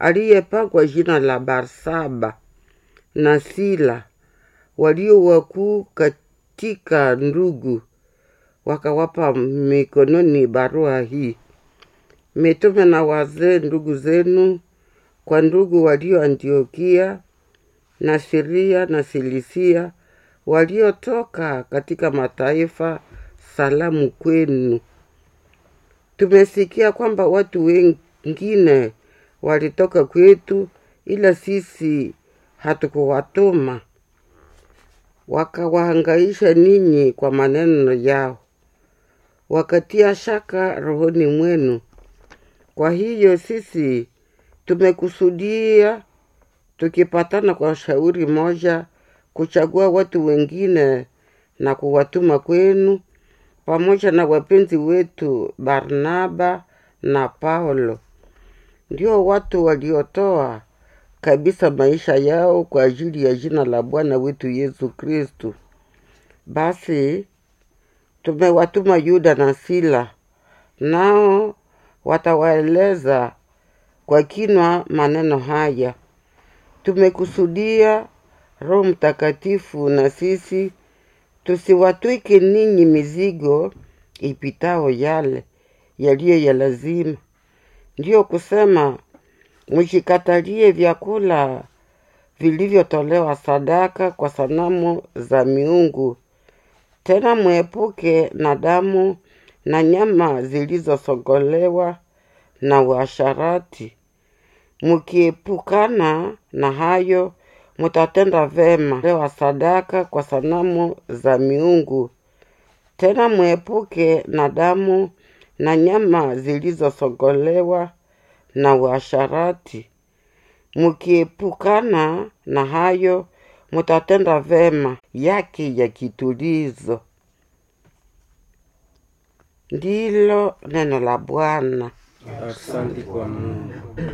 aliyepakwa jina la Barsaba na Sila walio wakuu katika ndugu, wakawapa mikononi barua hii: mitume na wazee ndugu zenu kwa ndugu walio Antiokia na Siria na Silisia waliotoka katika mataifa, salamu kwenu. Tumesikia kwamba watu wengine walitoka kwetu, ila sisi hatukuwatuma, wakawahangaisha ninyi kwa maneno yao, wakatia shaka rohoni mwenu. Kwa hiyo sisi tumekusudia tukipatana kwa shauri moja kuchagua watu wengine na kuwatuma kwenu pamoja na wapenzi wetu Barnaba na Paulo, ndio watu waliotoa kabisa maisha yao kwa ajili ya jina la Bwana wetu Yesu Kristu. Basi tumewatuma Yuda na Sila, nao watawaeleza kwa kinwa maneno haya. Tumekusudia Roho Mtakatifu na sisi tusiwatwike ninyi mizigo ipitao yale yaliyo ya lazima, ndiyo kusema mshikatalie vyakula vilivyotolewa sadaka kwa sanamu za miungu, tena mwepuke na damu na nyama zilizosogolewa na uasharati. Mkiepukana na hayo, mutatenda vema lewa sadaka kwa sanamu za miungu, tena mwepuke na damu na nyama zilizosogolewa na uasharati. Mkiepukana na hayo, mutatenda vema yake ya kitulizo. Ndilo neno la Bwana. Asante kwa Mungu.